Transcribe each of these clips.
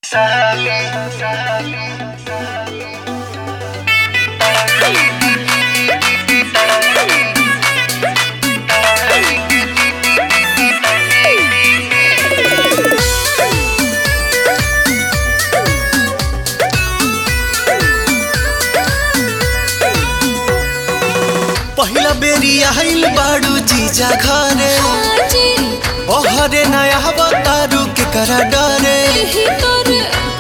पहिला बेरी आइल बाड़ू जीजा घरे आजी ओहरे नया बतारू के करा डरे यही तोरे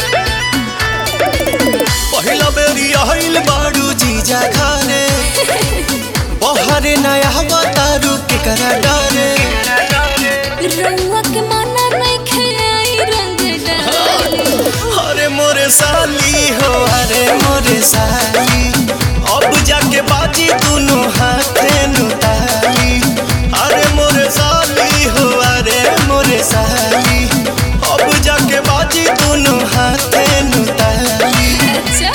पहिला बेरी आइल बाड़ू जीजा घरे ओहरे नया बतारू के करा डरे रंगवा के माना नहीं खेई रंग डाली अरे मोरे साली हो अरे मोरे साली अब जाके बाजी दोनों हाथे नुताली अरे मोरे साली हो अरे मोरे साली अब जाके बाजी दोनों हाथे नुताली अच्छा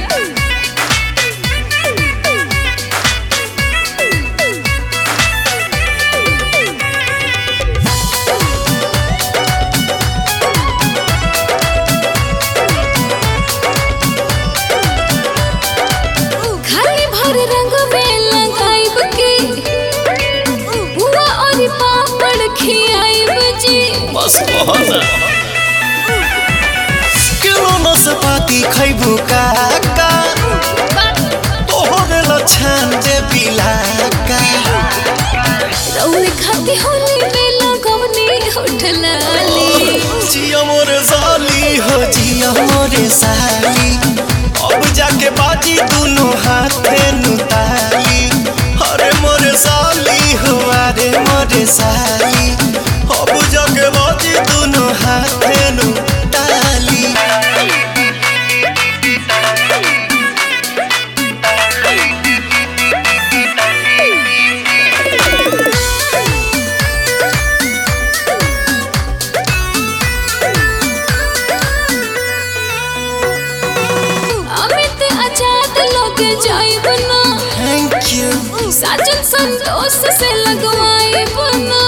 खाली भर रंग में लगाइब के बुआ और पापड़ खियाइब जी बस बहना किलो नसपाती खैबू काका तोहरे लछन दे बिलाका रौरे खाती होली में लगवनी होठलाली जिया मोरे साली हो जिया मोरे साली अब जाके बाजी दोनों हाथे नुताली अरे मोरे साली हो अरे मोरे साली अब जाके बाजी दोनों हाथे नुताली अमित आजाद लोग जाइब ना थैंक यू साजन संतोष से लगवाइब ना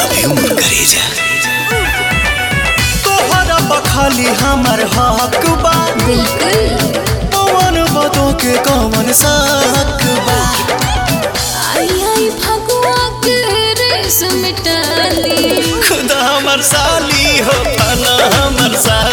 तोहरा बखाली हमर हक बा बिल्कुल पवन बदो के कवन साक बा आई आई भगवा के रेस मिटाली खुदा हमर साली हो फना हमर साली